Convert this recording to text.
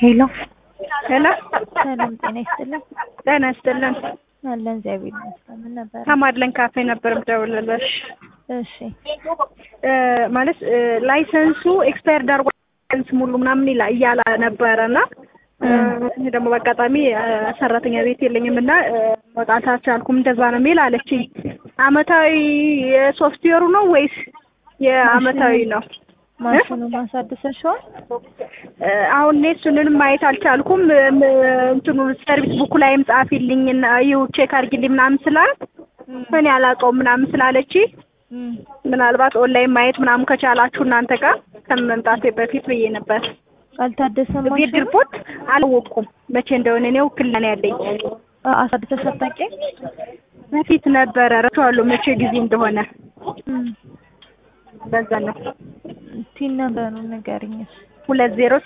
ሄሎ ሄሎ ሰላም ጤና ይስጥልን። ጤና ይስጥልን። አለን እግዚአብሔር ይመስገን። ምን ነበር? ከማድለን ካፌ ነበር የምደውልልሽ። እሺ እ ማለት እ ላይሰንሱ ኤክስፓየር ዳርጓ ላይሰንስ ሙሉ ምናምን ይላ እያለ ነበረ እና እ እኔ ደግሞ በአጋጣሚ እ ሰራተኛ ቤት የለኝም እና እ መውጣት አልቻልኩም። እንደዛ ነው የሚል አለችኝ። አመታዊ የሶፍትዌሩ ነው ወይስ የአመታዊ ነው? ማሽኑ ማሳደሰሽዋል? እ አሁን እኔ እሱንንም ማየት አልቻልኩም። እም እንትኑ ሰርቪስ ቡኩ ላይም ጻፊልኝ እና ይኸው ቼክ አድርጊልኝ ምናምን ስላት እኔ አላውቀውም ምናምን ስላለች ምናልባት ኦንላይን ማየት ምናምን ከቻላችሁ እናንተ ጋር ከመምጣቴ በፊት ብዬ ነበር። አልታደሰም ቤት ማሽኑ? ሪፖርት አላወቅኩም መቼ እንደሆነ እኔ ውክልና ነው ያለኝ። አ- አሳድሰሽ አታውቂም? በፊት ነበረ ረሳዋለሁ መቼ ጊዜ እንደሆነ እም፣ በዛ ነው ቲን ነበሩን ንገሪኝ። ሁለት ዜሮ